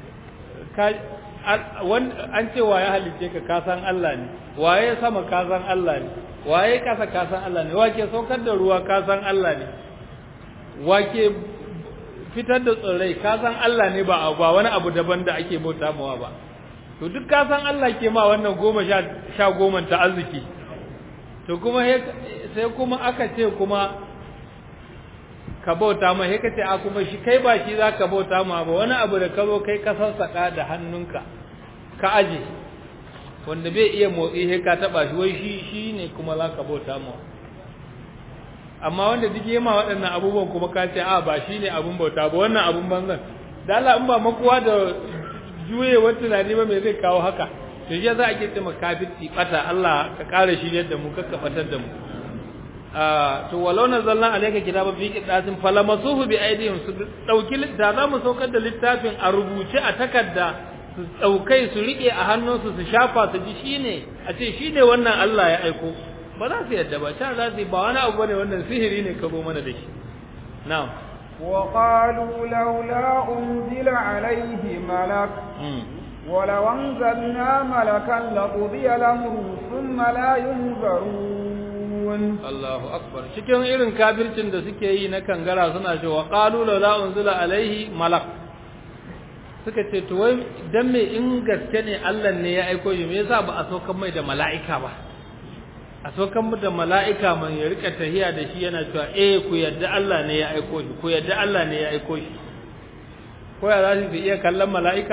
Speaker 1: an ce waye halicce ka kasan Allah ne waye sama kasan Allah ne waye kasa kasan Allah ne wake saukar da ruwa kasan Allah ne wake fitar da tsirrai kasan Allah ne ba ba wani abu daban da ake bauta mawa ba to duk kasan Allah ke ma wannan goma sha goma ta arziki to kuma sai kuma aka ce kuma ka bauta ma sai ka ce a kuma shi kai ba shi za ka bauta ma ba wani abu da ka zo kai ka sassaka da hannunka ka aje wanda bai iya motsi sai ka taba shi wai shi shine kuma zaka bauta mu amma wanda duk yema waɗannan abubuwan kuma ka ce a ba shine abun bauta ba wannan abun banzan da Allah in ba makuwa da juyewar tunani ba me zai kawo haka to ya za a ke ce makafirci bata Allah ka ƙara shi yadda mu ka fatar da mu to walau nazzalna alayka kitaba fi qidatin falamasuhu bi aydihim su dauki da za mu saukar da littafin a rubuce a takarda su daukai su rike a hannunsu su shafa su ji shine a ce shine wannan Allah ya aiko ba za su yadda ba ta za su ba wani abu bane wannan sihiri ne ka zo mana da shi na'am
Speaker 2: وقالوا لولا أنزل عليه ملك ولو أنزلنا ملكا لقضي الأمر ثم لا ينظرون
Speaker 1: Allahu akbar cikin irin kafircin da suke yi na kangara suna cewa qalu la unzila alaihi malak suka ce to wai dan me in gaske ne Allah ne ya aiko shi me yasa ba a saukan mai da mala'ika ba a saukan mu da mala'ika man ya rika tahiya da shi yana cewa eh ku yadda Allah ne ya aiko shi ku yadda Allah ne ya aiko shi ko ya za su iya kallon mala'ika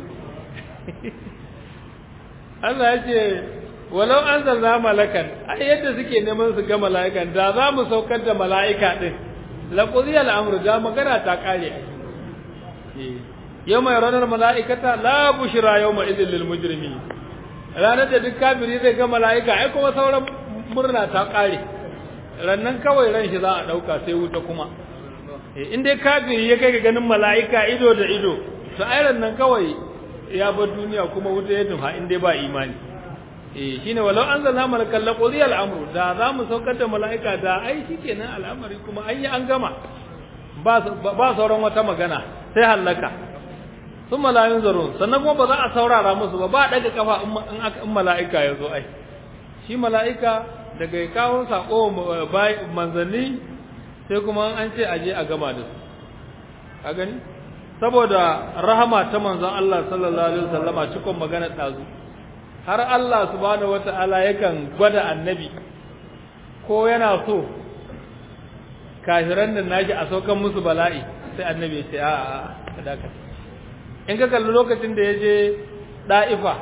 Speaker 1: Allah ya ce walau an zanza malakan ai yadda suke neman su ga mala'ikan da za mu saukar da mala'ika din la qudiya al'amru da magana ta kare yawma yarawna mala'ikata la bushra yawma idhil lil mujrimin ranar da duk kafiri zai ga mala'ika ai kuma sauran murna ta kare rannan kawai ran shi za a dauka sai wuta kuma in dai kafiri ya kai ga ganin mala'ika ido da ido to ai rannan kawai ya bar duniya kuma wuta ya tufa in dai ba imani eh shine walau anzalna malakan laqudi al'amru da za mu saukar da mala'ika da ai shikenan al'amari kuma an yi an gama ba ba sauran wata magana sai halaka thumma la yunzarun sannan kuma ba za a saurara musu ba ba daga kafa in mala'ika ya zo ai shi mala'ika daga ya kawo sako manzanni sai kuma an ce aje a gama da su a gani saboda rahama ta manzon Allah sallallahu alaihi wasallama cikon magana dazu har Allah subhanahu wata'ala yakan gwada annabi ko yana so kafiran nan naji a saukan musu bala'i sai annabi ya ce a a kadaka in ka kalli lokacin da ya je da'ifa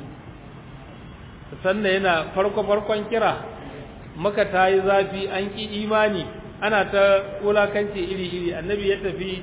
Speaker 1: sannan yana farko farkon kira maka ta yi zafi an ki imani ana ta wulakanci iri iri annabi ya tafi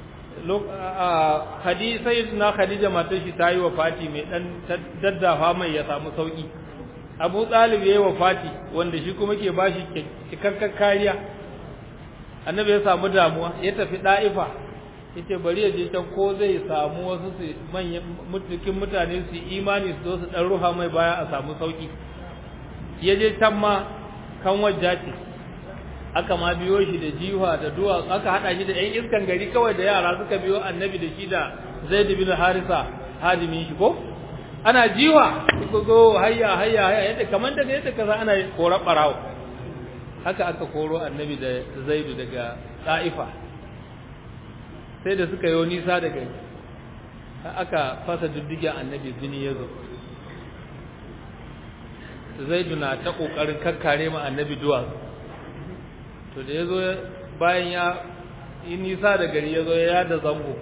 Speaker 1: hadisai na Khadija matar shi ta yi wa Fati mai dan daddafa mai ya samu sauki Abu Talib yayi wa Fati wanda shi kuma ke bashi cikakken kariya Annabi ya samu damuwa ya tafi Daifa yace bari ya je can ko zai samu wasu su manyan mutukin mutane su imani su zo su dan ruha mai baya a samu sauki ya je can ma kan wajjati aka ma biyo shi da jiwa da duwa aka hada shi da ƴan iskan gari kawai da yara suka biyo annabi da shi da Zaid bin Harisa hadimin shi ko ana jiwa suka zo hayya hayya hayya yadda kaman daga yadda kaza ana kora barawo haka aka koro annabi da Zaid daga Taifa sai da suka yi nisa daga aka fasa diddigen annabi jini ya zo Zaid na ta kokarin kakkare ma annabi duwatsu to da ya zo bayan ya yi nisa da gari ya zo ya da zango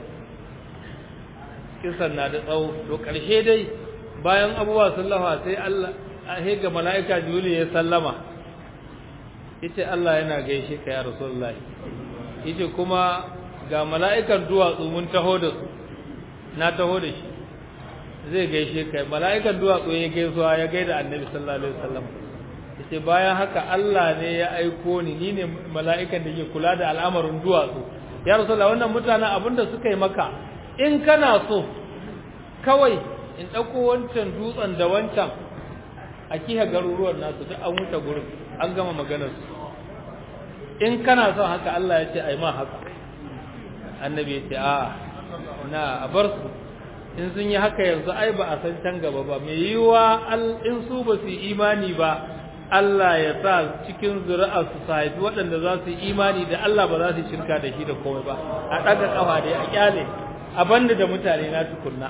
Speaker 1: kisan na da tsawo to ƙarshe dai bayan abubuwa sun lafa sai Allah a ga mala'ika juli ya sallama yace Allah yana gaishe ka ya rasulullah yace kuma ga mala'ikan duwatsu mun taho da su na taho da shi zai gaishe ka mala'ikan duwatsu ya gaisuwa ya gaida annabi sallallahu alaihi wasallam yace bayan haka Allah ne ya aiko ni ni ne mala'ikan da ke kula da al'amarin duwatsu ya rasulullah wannan mutanen abinda suka yi maka in kana so kawai in dauko wancan dutsen da wancan a kiha garuruwan nasu duk an wuce gurin an gama maganar su in kana son haka Allah ya ce ai ma haka annabi ya ce a na a bar su in sun yi haka yanzu ai ba a san can gaba ba mai yiwa in su ba su yi imani ba Allah ya sa cikin zuri'ar su haifi waɗanda za su yi imani da Allah ba za su shirka da shi da komai ba a ɗaga ƙafa dai a ƙyale a banda da mutane na tukunna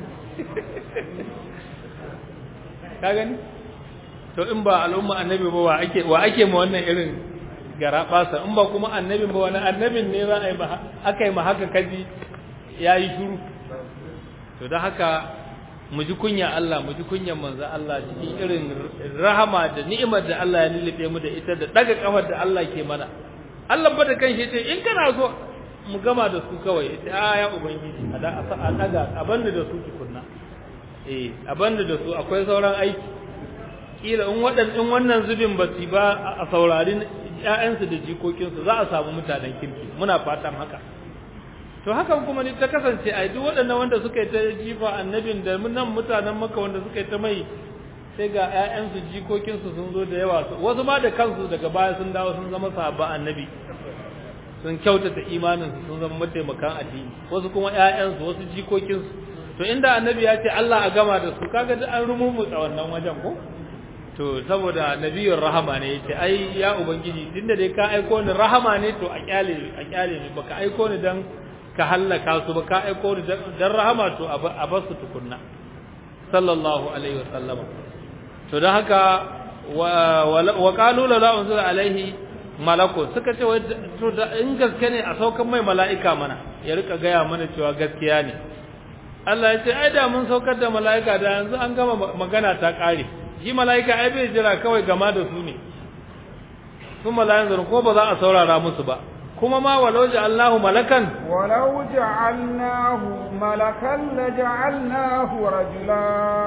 Speaker 1: ka gani to in ba al'umma annabi ba wa ake wa ake ma wannan irin gara basa in ba kuma annabin ba wani annabin ne za a yi aka yi ma haka kaji ya yi shuru to da haka mu ji kunya Allah mu ji kunyan manzo Allah cikin irin rahama da ni'imar da Allah ya lullube mu da ita da daga kafar da Allah ke mana Allah ba da kanshi ce in kana so mu gama da su kawai a ya ubangiji a da a daga a banda da su tukunna eh a banda da su akwai sauran aiki kila in wadan in wannan zubin ba su ba a saurari ƴaƴansu da jikokinsu za a samu mutanen kirki muna fatan haka to hakan kuma ne ta kasance ai duk waɗannan wanda suka yi ta jifa annabin da nan mutanen maka wanda suka yi ta mai sai ga ƴaƴansu jikokinsu sun zo da yawa wasu ma da kansu daga baya sun dawo sun zama sahabban annabi sun kyautata imaninsu sun zama mataimakan addini wasu kuma ƴaƴansu wasu jikokinsu to inda annabi ya ce Allah a gama da su kaga duk an rumumutsa wannan wajen ko to saboda nabiyur rahama ne yace ai ya ubangiji tunda dai ka aiko ni rahama ne to a kyale a kyale ni baka aiko ni dan ka hallaka su ba ka aiko ni dan rahama to a bar su tukunna sallallahu alaihi wasallama to dan haka wa qalu la unzila alaihi malako suka ce to da in gaske ne a saukan mai mala'ika mana ya rika gaya mana cewa gaskiya ne Allah ya ce ai da mun saukar da mala'ika da yanzu an gama magana ta kare shi mala'ika ai bai jira kawai gama da su ne su mala'ikun ko ba za a saurara musu ba kuma ma walau ja'alnahu malakan
Speaker 2: walau ja'alnahu malakan la ja'alnahu rajula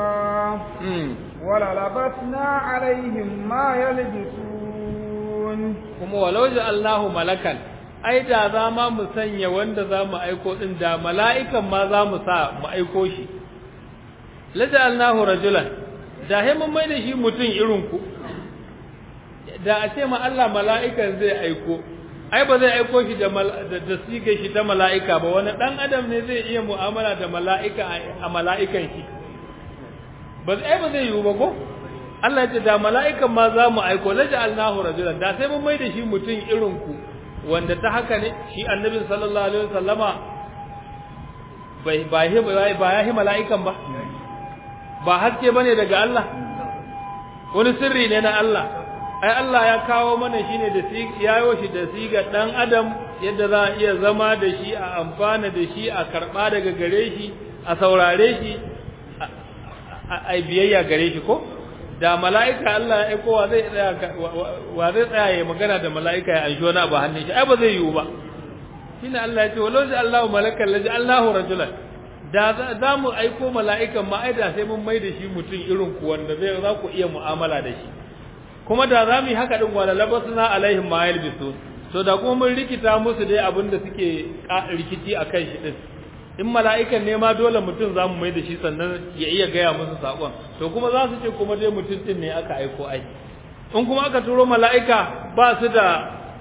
Speaker 2: wala labatna alaihim ma yalbisun
Speaker 1: kuma walau ja'alnahu malakan ai da za ma mu sanya wanda za mu aiko din da mala'ikan ma za mu sa mu aiko shi la ja'alnahu rajulan da he mun mai da shi mutum irin ku da a ce ma Allah mala'ikan zai aiko ai ba zai aiko shi da da sigar shi ta mala'ika ba wani dan adam ne zai iya mu'amala da mala'ika a mala'ikan shi ba ai ba zai yiwu ba ko Allah ya ce da mala'ikan ma za mu aiko la ja'alnahu rajulan da sai mun mai da shi mutum irin ku wanda ta haka ne shi annabi sallallahu alaihi wasallama bai ba ba ya hi mala'ikan ba ba haske bane daga Allah wani sirri ne na Allah ai Allah ya kawo mana shine da yayo shi da siga dan adam yadda za a iya zama da shi a amfana da shi a karba daga gare shi a saurare shi a biyayya gare shi ko da mala'ika Allah ya aiko wa zai tsaya wa zai tsaya ya magana da mala'ika ya anshi wani abu hannun shi ai ba zai yiwu ba shine Allah ya ce walau ja Allahu malakan laji Allahu rajulan da za mu aiko mala'ikan ma ai da sai mun mai da shi mutum irin ku wanda zai za ku iya mu'amala da shi kuma da za mu yi haka din wala labasna alaihim ma yalbisu to da kuma mun rikita musu dai abin da suke rikici akan shi din in mala'ikan ne ma dole mutum za mu mai da shi sannan ya iya gaya musu saƙon to kuma za su ce kuma dai mutum din ne aka aiko ai in kuma aka turo mala'ika ba su da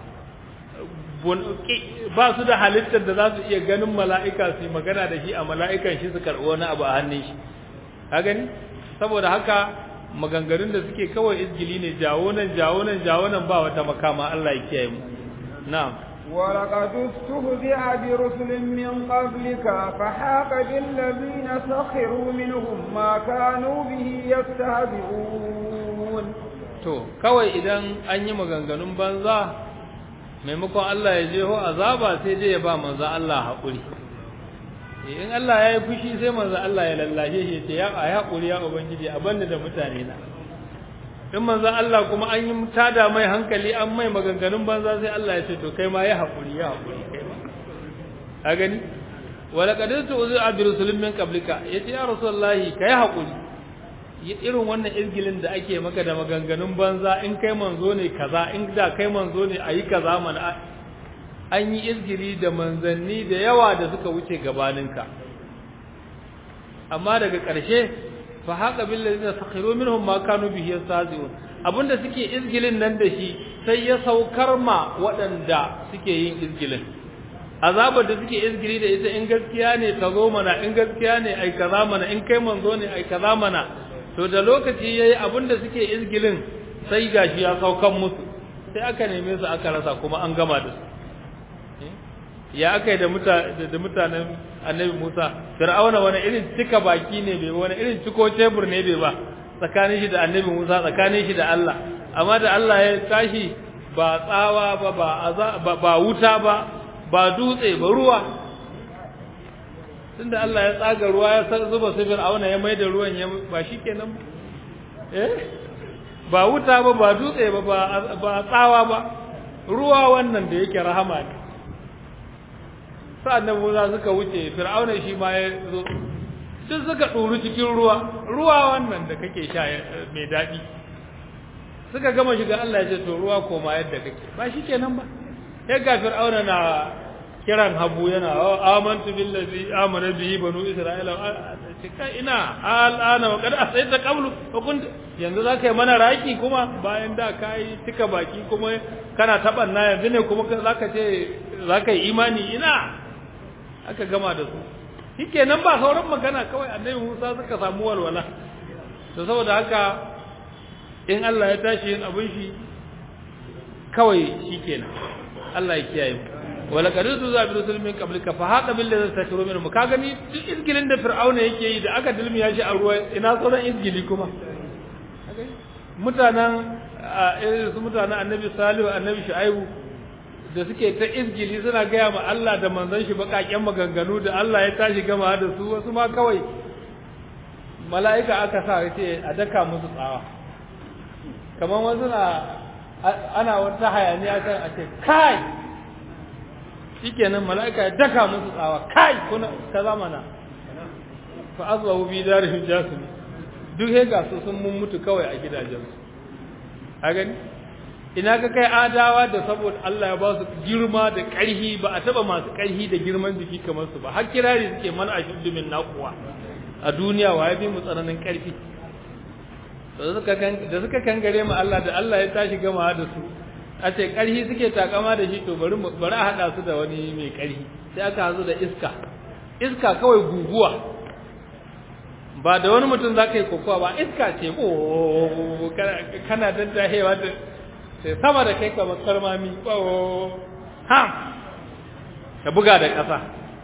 Speaker 1: ba su da halittar da za su iya ganin mala'ika su yi magana da shi a mala'ikan shi su karɓi wani abu a hannun shi ka gani saboda haka maganganun da suke kawai izgili ne jawo nan jawo nan jawo nan ba wata makama Allah ya kiyaye mu na'am
Speaker 2: ولقد استهزئ برسل من قبلك فحاق بالذين سخروا منهم ما كانوا به يستهزئون
Speaker 1: to kawai idan an yi maganganun banza maimakon Allah ya jeho azaba sai dai ya ba manzo Allah haƙuri in Allah ya yi fushi sai manzo Allah ya lallashe shi ya ce ya a haƙuri ya ubangiji a banda da mutane na in manzo Allah kuma an yi tada mai hankali an mai maganganun banza sai Allah ya ce to kai ma ya haƙuri ya haƙuri kai ma a gani wala qadatu uzu abrusulun min qablika yace ya rasulullahi kai haƙuri irin wannan izgilin da ake maka da maganganun banza in kai manzo ne kaza in da kai manzo ne ayi kaza mana an yi izgili da manzanni da yawa da suka wuce gabaninka amma daga ƙarshe fa haka bil ladina sakhiru minhum ma kanu bihi yastahzi'un abinda suke izgilin nan da shi sai ya saukar ma waɗanda suke yin izgilin azabar da suke izgili da ita in gaskiya ne ta zo mana in gaskiya ne ai kaza mana in kai manzo ne ai kaza mana to da lokaci yayi abinda suke izgilin sai gashi ya saukan musu sai aka neme su aka rasa kuma an gama da su ya aka yi da mutanen annabi Musa fir'auna wani irin cika baki ne bai wani irin ciko tebur ne bai ba tsakanin shi da annabi Musa tsakanin shi da Allah amma da Allah ya tashi ba tsawa ba ba ba, ba wuta ba ba dutse ba ruwa tunda Allah ya tsaga ruwa ya zuba su fir'auna ya mai da ruwan ya ba shi kenan eh ba wuta ba ba dutse ba ba tsawa ba ruwa wannan da yake rahama ne sa'an nan Musa suka wuce fir'auna shi ma ya zo duk suka ɗuru cikin ruwa ruwa wannan da kake sha mai daɗi suka gama shiga Allah ya ce to ruwa koma yadda kake ba shi kenan ba ya ga fir'auna na kiran habu yana amantu billazi amana bihi banu isra'ila kai ina al'ana wa qad asaita qablu wa kunt yanzu zaka yi mana raki kuma bayan da kai tika baki kuma kana tabanna yanzu ne kuma zaka ce zaka yi imani ina aka gama da su shikenan ba sauran magana kawai annabi Musa suka samu walwala to saboda haka in Allah ya tashi yin abin shi kawai shikenan Allah ya kiyaye mu wala kadisu za bi rusul min qablika fa hada bil ladzi takru minhum ka gani duk izgilin da fir'auna yake yi da aka dilmiya shi a ruwa ina sauran izgili kuma mutanen su mutanen annabi salihu annabi shu'aibu da suke ta izgili suna gaya ma Allah da manzon shi bakaken maganganu da Allah ya tashi gama da su wasu ma kawai mala'ika aka sa yace a daka musu tsawa kamar wasu na ana wata hayaniya kan a ce kai shikenan mala'ika ya daka musu tsawa kai kuna ta zamana fa azwahu bi darihim jasimi duk he ga su sun mun mutu kawai a gidajensu a gani ina ka kai adawa da saboda Allah ya ba su girma da ƙarhi ba a taba masu ƙarhi da girman jiki kamar su ba har kirari suke man ashuddu min naqwa a duniya wa ya bi mu tsananin ƙarfi da suka da suka kangare mu Allah da Allah ya tashi gama da su a ce ƙarhi suke takama da shi to bari bari a hada su da wani mai ƙarhi sai aka hazo da iska iska kawai guguwa ba da wani mutum za ka yi kokowa ba iska ce o kana daddahewa da sai sama da kai kamar karmami o ha ka buga da ƙasa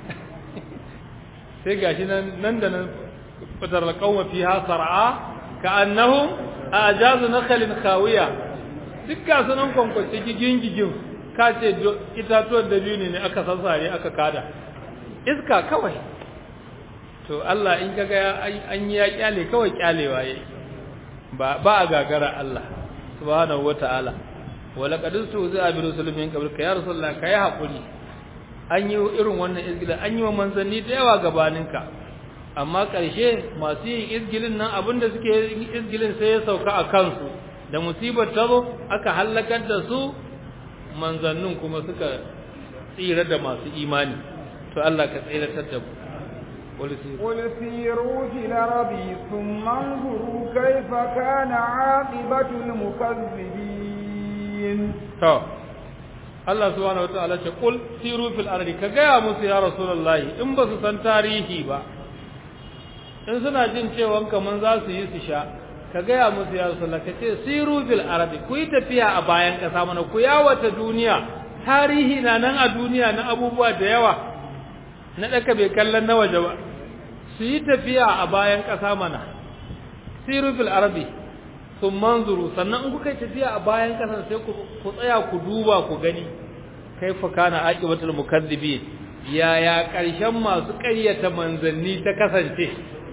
Speaker 1: sai gashi nan nan da nan fitar da kauma fiha sar'a ka annahum ajazu nakhlin khawiya duk ga sunan kwankwace gigin gigin ka ce itatuwan dabino ne aka sassare aka kada iska kawai to Allah in kaga an yi ya kyale kawai kyalewa yayi ba ba a gagara Allah subhanahu wataala wala qad tuza bi rusulin min qablika ya rasulullah kai hakuri an yi irin wannan izgila an yi wa manzanni da yawa gabaninka amma ƙarshe masu yin izgilin nan abinda suke yin izgilin sai ya sauka a kansu da musibar ta zo aka halakar da su manzannin kuma suka tsira da masu imani to Allah ka tsiratar da mu
Speaker 2: قل سيروا في الأرض ثم انظروا كيف كان عاقبة المكذبين
Speaker 1: to Allah subhanahu wataala ce qul siru fil ardi ka gaya musu ya rasulullahi in ba su san tarihi ba in suna jin cewa kaman za su yi su sha ka gaya musu ya rasulullahi ka ce siru fil ardi ku yi tafiya a bayan kasa mana ku yawata duniya tarihi na nan a duniya na abubuwa da yawa na daka bai kallon na waje ba su yi tafiya a bayan kasa mana siru fil ardi sun manzuru sannan in kuka yi tafiya a bayan kasan sai ku tsaya ku duba ku gani kaifa kana aqibatul mukazzibin yaya karshen masu ƙaryata manzanni ta kasance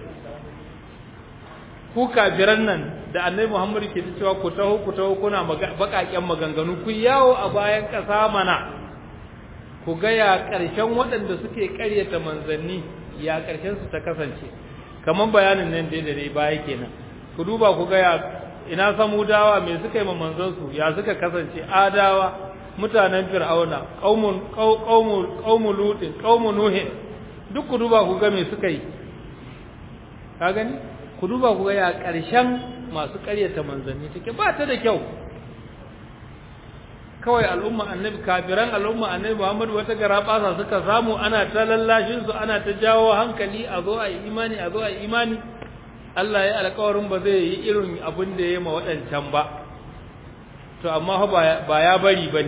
Speaker 1: ku kafiran nan da annabi Muhammad ke cewa ku taho ku taho kuna bakaken maganganu ku yawo a bayan kasa mana ku ga ya karshen waɗanda suke ƙaryata manzanni ya karshen su ta kasance kaman bayanin nan da dai baya kenan ku duba ku ga ya ina samudawa me suka yi manzansu ya suka kasance adawa mutanen fir'auna qaumun qaumul qaumul lutin qaumun nuhin duk ku duba ku ga me suka yi ka gani ku duba ku ga ya karshen masu ƙaryata manzanni take ba ta da kyau kawai al'umma annabi kafiran al'umma annabi Muhammad wata garabasa suka samu ana ta lallashin su ana ta jawo hankali a zo a yi imani a zo a yi imani Allah ya alƙawarin ba zai yi irin abin da ya ma waɗancan ba to amma ba ya bari ba ne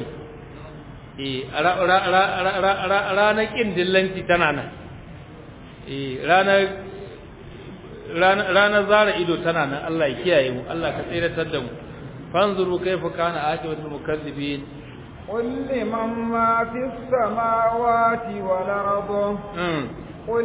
Speaker 1: ranar ƙin dillanci tana nan ranar zara ido tana nan Allah ya kiyaye mu Allah ka tsiratar da mu fanzuru kaifa kana aqibatul mukazzibin
Speaker 2: قل لمن ما في السماوات والأرض قل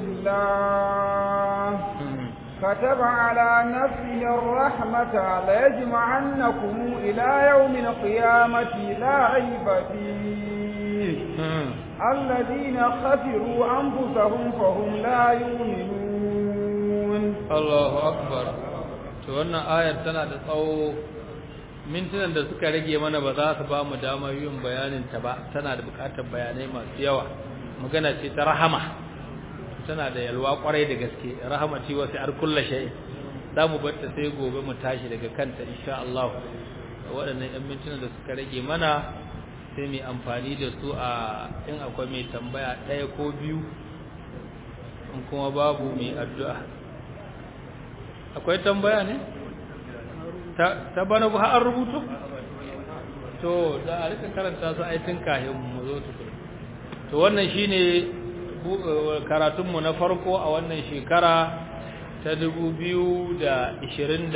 Speaker 2: لله كتب على نفسه الرحمة ليجمعنكم إلى يوم القيامة لا ريب فيه الذين خسروا أنفسهم فهم لا يؤمنون
Speaker 1: الله أكبر to wannan ayar tana da tsawo mintunan da suka rage mana ba za su ba mu damar yin bayanin ta ba tana da bukatar bayanai masu yawa magana ce ta rahama tana da yalwa kwarai da gaske rahama ce wasu ar kullu shay za mu bar ta sai gobe mu tashi daga kanta insha Allah waɗannan yan mintunan da suka rage mana sai mu amfani da su a in akwai mai tambaya ɗaya ko biyu in kuma babu mai addu'a akwai tambaya ne ta bana ba an rubuto to da a rika karanta su aitin kahin mu zo tukuna to wannan shine karatunmu na farko a wannan shekara ta 2020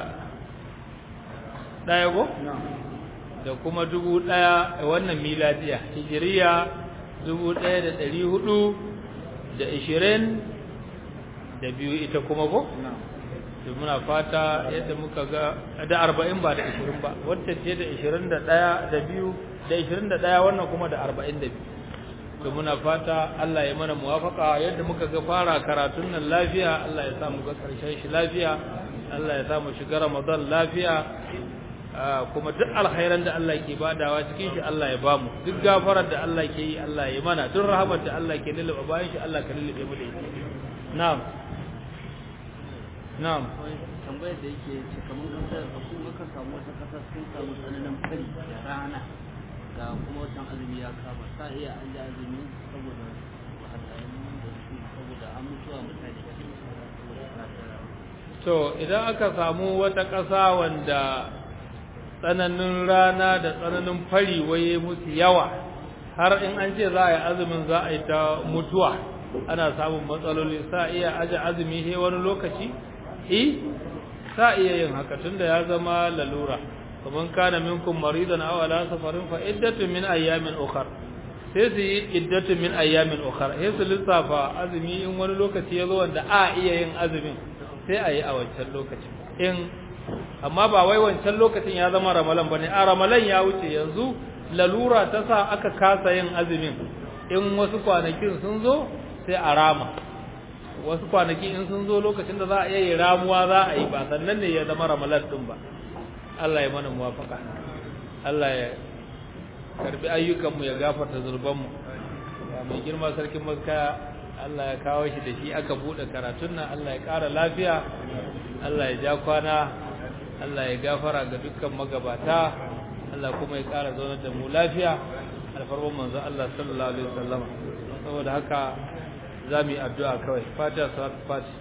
Speaker 1: ɗaya go? da kuma dubu ɗaya a wannan miladiya hijiriya dubu ɗaya da ɗari hudu da ishirin da biyu ita kuma go? da muna fata yadda muka ga da arba'in ba da ishirin ba wata ce da ishirin da ɗaya da biyu da ishirin da ɗaya wannan kuma da arba'in da biyu to muna fata Allah ya mana muwafaka yadda muka ga fara karatun nan lafiya Allah ya sa mu ga ƙarshen shi lafiya Allah ya sa mu shiga Ramadan lafiya kuma duk alkhairan da Allah ke badawa cikin shi Allah ya bamu duk gafarar da Allah ke yi Allah ya mana duk rahamar da Allah ke lulluɓe bayan shi Allah ka lulluɓe mu da ita na'am na'am
Speaker 3: tambayar da yake ce kamar kasar su maka samu wata kasa sun samu tsananin fari da rana ga kuma watan azumi ya kama sa iya an ji azumi saboda wahalhalun da su saboda an mutuwa mutane
Speaker 1: to idan aka samu wata ƙasa wanda tsananin rana da tsananin fari waye musu yawa har in an ce za a yi azumin za a yi ta mutuwa ana samun matsaloli sa iya aje azumi he wani lokaci eh sa iya yin haka tunda ya zama lalura kaman kana minkum maridan aw ala safarin fa iddatun min ayyamin ukhra sai su yi iddatun min ayyamin ukhra sai su lissafa azumi in wani lokaci ya zo wanda a iya yin azumin sai a yi a wancan lokacin in amma ba wai wancan lokacin ya zama ramalan bane a ramalan ya wuce yanzu lalura ta sa aka kasa yin azumin in wasu kwanakin sun zo sai a rama wasu kwanaki in sun zo lokacin da za a iya ramuwa za a yi ba sannan ne ya zama ramalan din ba Allah ya mana muwafaka Allah ya karbi ayyukanmu ya gafarta zurbanmu ya mai girma sarkin maska Allah ya kawo shi da shi aka bude karatun nan Allah ya ƙara lafiya Allah ya ja kwana Allah ya gafara ga dukkan magabata Allah kuma ya ƙara zaunar da mu lafiya alfarman manzo Allah sallallahu alaihi wasallam saboda haka za mu yi addu'a kawai fatiha salat fatiha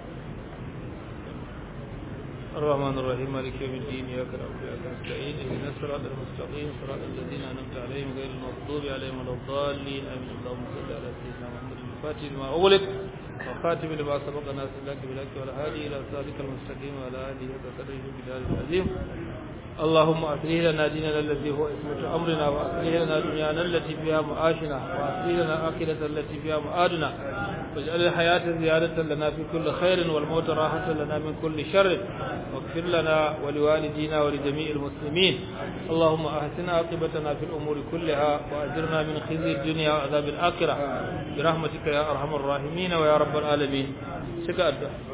Speaker 1: الرحمن الرحيم مالك يوم الدين إياك نعبد وإياك نستعين اهدنا الصراط المستقيم صراط الذين أنعمت عليهم غير المغضوب عليهم ولا الضالين آمين اللهم صل على سيدنا محمد الفاتح لما أغلق وخاتم لما سبق ناس لك بلك والهادي إلى صراطك المستقيم وعلى آله وصحبه بدار العظيم اللهم أصلح لنا ديننا الذي هو اسمة أمرنا وأصلح لنا دنيانا التي فيها معاشنا وأصلح لنا آخرة التي فيها معادنا واجعل الحياة زيادة لنا في كل خير والموت راحة لنا من كل شر واغفر لنا ولوالدينا ولجميع المسلمين اللهم أحسن عاقبتنا في الأمور كلها وأجرنا من خزي الدنيا وعذاب الآخرة برحمتك يا أرحم الراحمين ويا رب العالمين شكرا